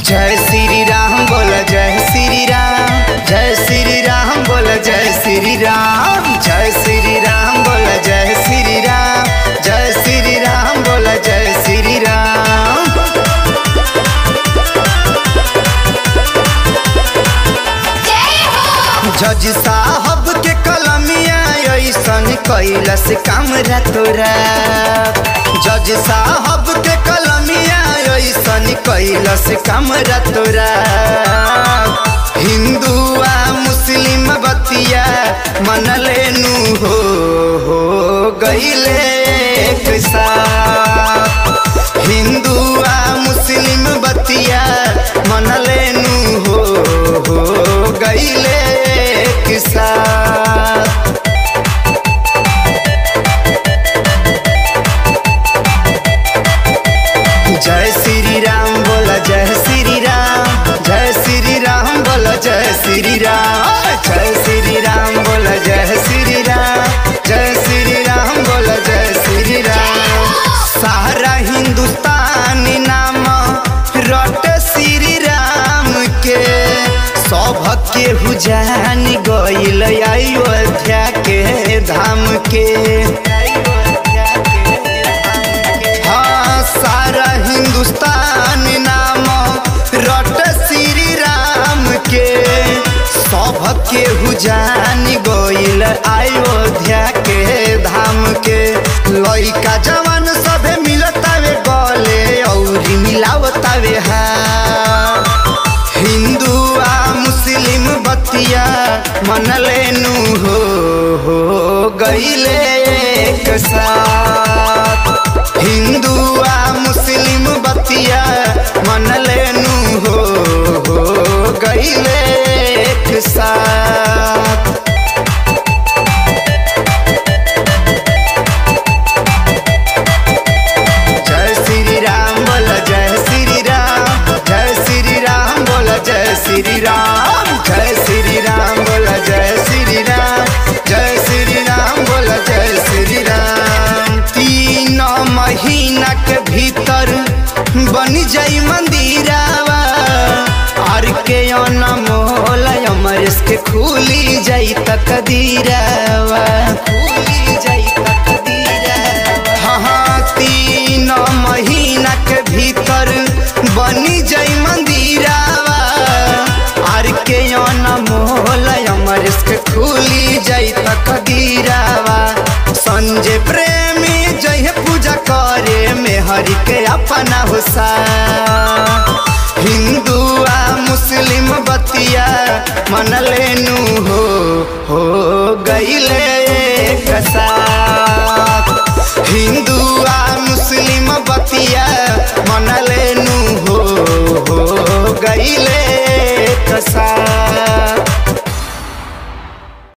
जय श्री राम बोल जय श्री राम जय श्री राम बोल जय श्री राम जय श्री राम बोल जय श्री राम जय श्री राम बोल जय श्री राम जज साहब के कलमिया ऐसन कैलस काम तोरा जज साहब के कलमिया ऐसन कैलस काम तोरा हिंदू आ मुस्लिम बतिया मन लेनु हो हो गईले एक साथ हिंदू आ मुस्लिम बतिया मन लेनु हो हो गईले एक साथ जय श्री राम बोला जय श्री राम जय श्री राम बोला जय श्री राम जय श्री राम बोला जय श्री राम जय श्री राम बोला जय श्री राम सारा हिंदुस्तान नाम रट श्री राम के सौभ के हुजान गईल अयोध्या के धाम के हाँ सारा हिंदुस्तान नाम रट श्री राम के सौभ के हुजान गईल अयोध्या के धाम के लइका जवान सभे मिलतावे गले औरी मिलावतावे हाँ हिंदू आ मुस्लिम बतिया मन लेनु हो हो गईले एक साथ हिंदू आ मुस्लिम बतिया मन लेनु हो हो गईले एक साथ जय श्री राम बोल जय श्री राम जय श्री राम बोल जय श्री राम जय श्री राम बोल जय श्री राम जय श्री राम बोल जय श्री राम तीन महीना के भीतर बन जाई मंदिरावा आर के अनमोल अमरेश के खुली जाई तकदीरावा खुली जाई तकदीरावा हाँ हाँ तीन महीना के भीतर बनी जाई मंदिरावा आर के अनमोल अमरेश के खुली जाई तकदीरावा संजय प्रेमी जय पूजा करे में हरि के अपना हुसा हिंदू आ मुस्लिम बतिया मन लेनु हो हो गईले एक साथ